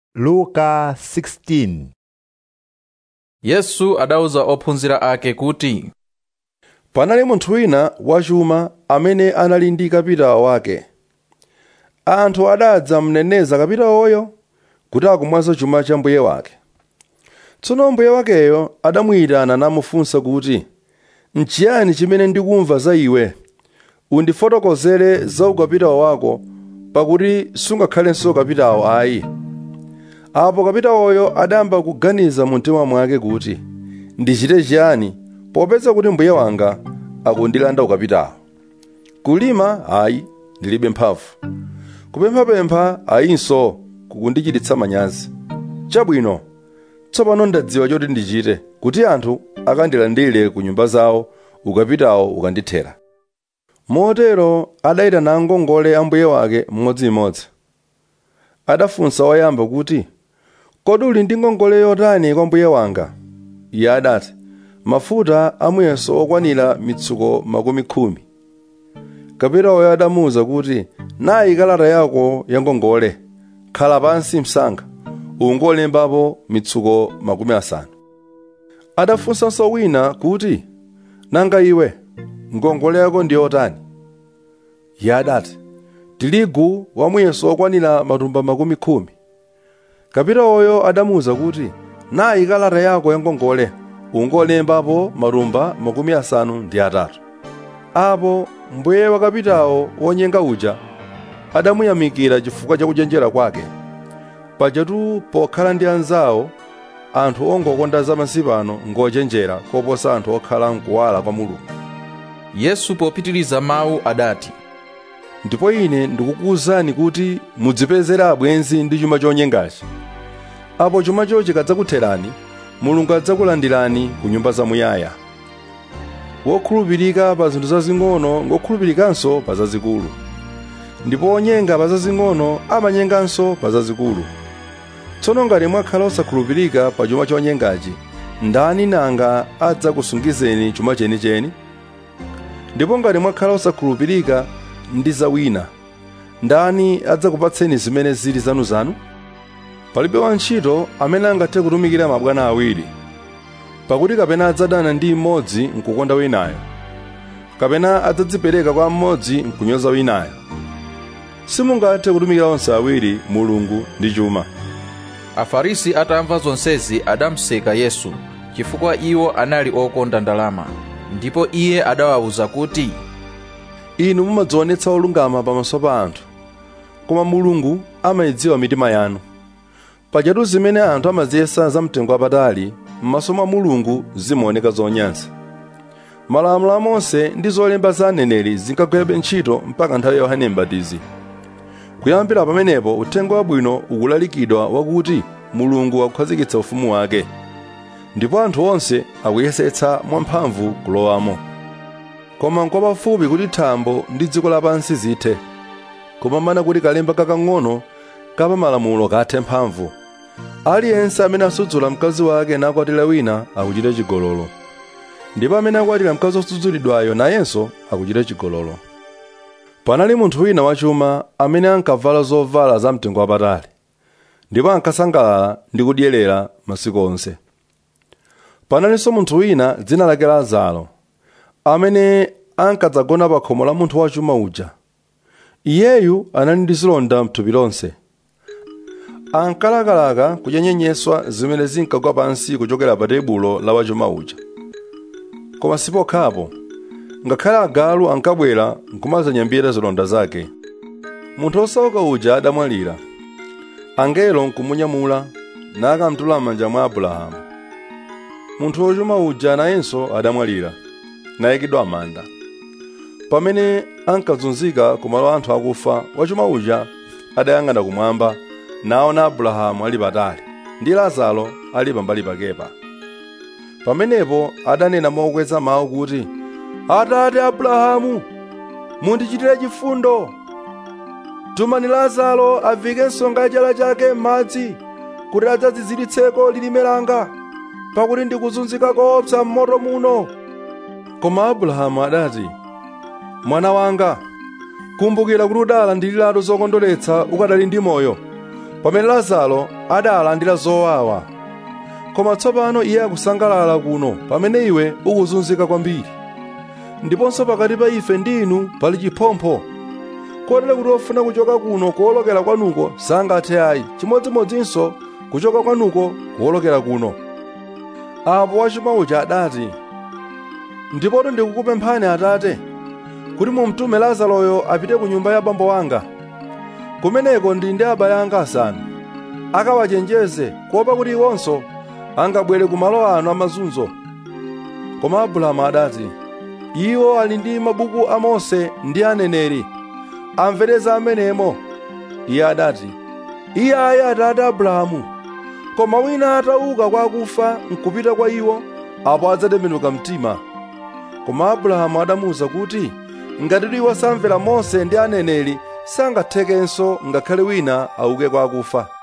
luka 16 yesu adawuza ophunzira ake kuti panali munthu wina wachuma amene anali ndi kapitawo wake anthu adadza mneneza kapitawoyo kuti akumwaza chuma cha mbuye wake tsono mbuye wakeyo adamuyitana namufunsa kuti nchiyani chimene ndikumva za iwe undifotokozere za ukapitawo wako pakuti sungakhalenso kapitawo ayi apo kapitawoyo adayamba kuganiza mu mtima mwake kuti ndichite chiyani popeza kuti mbuye wanga akundilanda ukapitawo kulima ayi ndilibe mphamvu kupemphapempha ayinso kukundichititsa manyazi chabwino tsopano ndadziwa choti ndichite kuti anthu akandilandire ku nyumba zawo ukapitawo ukandithera motero adayitana angongole a mbuye wake mmodzimmodzi adafunsa woyamba kuti kodi uli ndi ngongole yotani kwa mbuye wanga iye adati mafuta amuyeso okwanira mitsuko makumi khumi kapitawoyo adamuwuza kuti nayi kalata yako ya ngongole khala pansi msanga ungolembapo mitsuko makumi asanu adafunsanso wina kuti nanga iwe ngongole yako ndi yotani iye adati tirigu wamuyeso okwanira matumba makumi khumi kapitawoyo adamuwuza kuti nayi kalata yako ya ngongole ungolembapo matumba makumi asanu ndi atatu apo mbuye wa kapitawo wonyenga uja adamuyamikira chifukwa cha kuchenjera kwake pajatu pokhala ndi anzawo anthu ongokonda zapansi pano ngochenjera koposa anthu okhala mkuwala kwa mulungu yesu popitiriza mawu adati ndipo ine ndikukuwuzani kuti mudzipezere abwenzi ndi chuma chonyengachi apo chumacho chikadzakutherani mulungu adzakulandirani ku nyumba zamuyaya wokhulupirika pa zinthu zazing'ono ngokhulupirikanso pa zazikulu ndipo onyenga pa zazing'ono amanyenganso pa zazikulu tsono ngati mwakhala osakhulupirika pa chuma chonyengachi ndani nanga adzakusungizeni chuma chenicheni ndipo ngati mwakhala osakhulupirika ndi za wina ndani adzakupatseni zimene zili zanuzanu palibe wantchito amene angathe kutumikira mabwana awiri pakuti kapena adzadana ndi mmodzi nkukonda winayo kapena adzadzipereka kwa mmodzi nkunyoza winayo simungathe kutumikira onse awiri mulungu ndi chuma afarisi atamva zonsezi adamuseka yesu chifukwa iwo anali okonda ndalama ndipo iye adawawuza kuti inu mumadzionetsa olungama pamaso pa anthu koma mulungu amayidziwa mitima yanu pajatu zimene anthu amaziyesa zamtengo wapatali m'maso mwa mulungu zimaoneka zonyansa malamulo a mose ndi zolemba za aneneri zinkagwirabe ntchito mpaka nthawi ya yohane m'batizi kuyambira pamenepo uthenga wabwino ukulalikidwa wakuti mulungu akukhazikitsa ufumu wake ndipo anthu onse akuyesetsa mwamphamvu kulowamo koma nkwapafupi kuti thambo ndi dziko lapansi zithe koma mana kuti kalemba kakang'ono kapa malamulo kathe mphamvu aliyense amene asudzula mkazi wake nakwatira wina akuchita chigololo ndipo amene akwatira mkazi osudzulidwayo nayenso akuchita chigololo panali munthu wina wachuma amene ankavala zovala zamtengo wapatali ndipo ankasangalala ndi kudyerera masiku onse panalinso munthu wina dzina lake lazaro amene ankadzagona pa khomo la munthu wachuma uja iyeyu anali ndi zilonda mthupi lonse ankalakalaka kudya nyenyeswa zimene zinkagwa pansi kuchokera pa tebulo la wachuma uja koma sipokhapo ngakhale agalu ankabwera nkumazanyambira zilonda zake munthu osauka uja adamwalira angelo nkumunyamula nakamtula m'manja mwa abrahamu munthu wochuma uja nayenso adamwalira nayikidwa m'manda pamene ankazunzika kumalo anthu akufa wachuma uja adayang'ana kumwamba naona abrahamu ali patali ndi lazaro ali pambali pakepa pamenepo adanena mokweza mawu kuti atate abrahamu mundichitire chifundo tumani lazaro avike nsonga ya chala chake m'madzi kuti adzadziziritseko lilime langa pakuti ndikuzunzika koopsa m'moto muno koma abrahamu adati mwana wanga kumbukira kuti udala ndi zilalo zokondoletsa ukadali ndi moyo pamene lazaro adalandira zowawa koma tsopano iye akusangalala kuno pamene iwe ukuzunzika kwambiri ndiponso pakati pa ife ndi inu pali chiphompho kotero kuti ofuna kuchoka kuno kuwolokera kwanuko sangathe ayi chimodzimodzinso kuchoka kwanuko kuwolokera kuno apo wachuma uja adati ndipoto ndikukupemphani atate kuti mumtume lazaroyo apite ku nyumba ya bambo wanga kumeneko ndi ndi abale anga asanu akawachenjeze kuopa kuti iwonso angabwere ku malo ano amazunzo koma abrahamu adati iwo ali ndi mabuku a mose ndi aneneri amvereza amenemo iye adati iye ayi atate abrahamu koma wina atauka kwa akufa nkupita kwa iwo apo adzatembenuka mtima koma abrahamu adamuwuza kuti ngati iwo samvera mose ndi aneneri sangathekenso ngakhale wina auke kwa akufa